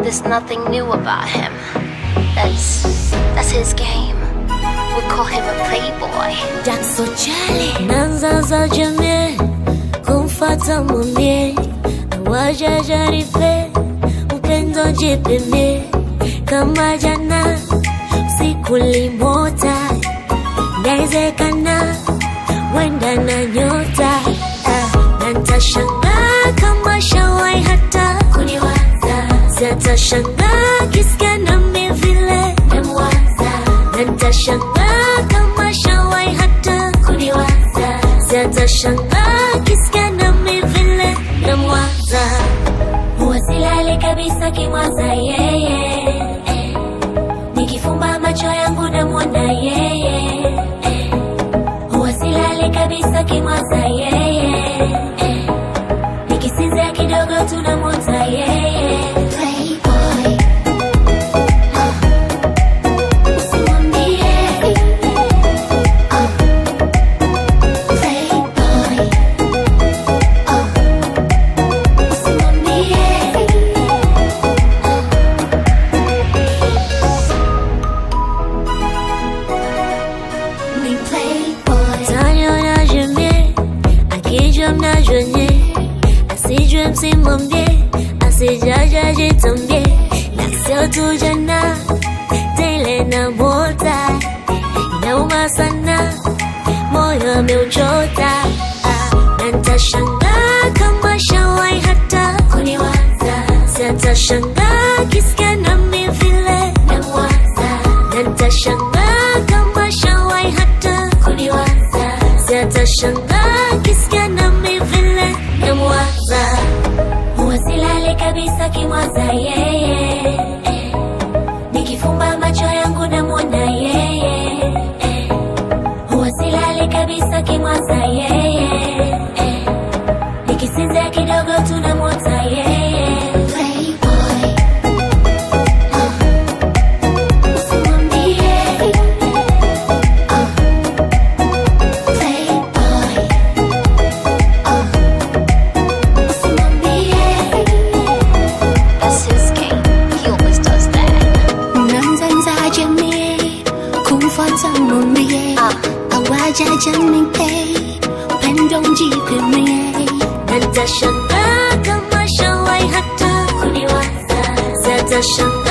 There's nothing new about him. That's that's his game. We call him a playboy. Jackson Charlie Nanza za jamii kumfata mwambie awaja jaripe upendo jipimie kama jana usiku limota inawezekana wenda na nyota ah, na ntashangaa kama shawai hata kuniwaza zatashangaa kisikia nami vile namwaza na ntashangaa kama shawai hata kuniwaza zatashangaa kisikia nami vile namwaza huwa silali kabisa kimwaza yeye eh. nikifumba macho yangu namwona yeye eh. huwa silali kabisa kimwaza yeye eh. nikisinzia kidogo tunamwota yeye Playboy. Usimwambie. Ah. Playboy. Ah. Usimwambie. Ni playboy. Taniona jamais, akijua mnajonye, asijue msimwambie, asijaja jitambie, na sio tu jana, tele na mota, inauma sana, moyo ameuchota, ah, na ntashangaa kama shawai hata kuniwaza, sitashangaa kisikia nami vile namwaza, na ntashangaa kama shawai hata kuniwaza, sitashangaa kisikia nami vile namwaza, huwa silali kabisa kimwaza yeye eh. nikifumba macho yangu namwona yeye eh. huwa silali kabisa kimwaza yeye eh. nikisinzia kidogo tunamwota yeye Playboy. Ah. Usimwambie. Ah. Playboy. Ah. Usimwambie. That's his game. He always does that. Nanza jamii kumfuata mwambie Ah. awaja jamii upendo mjipimie na nitashangaa kama shawai hata kuniwaza zatashangaa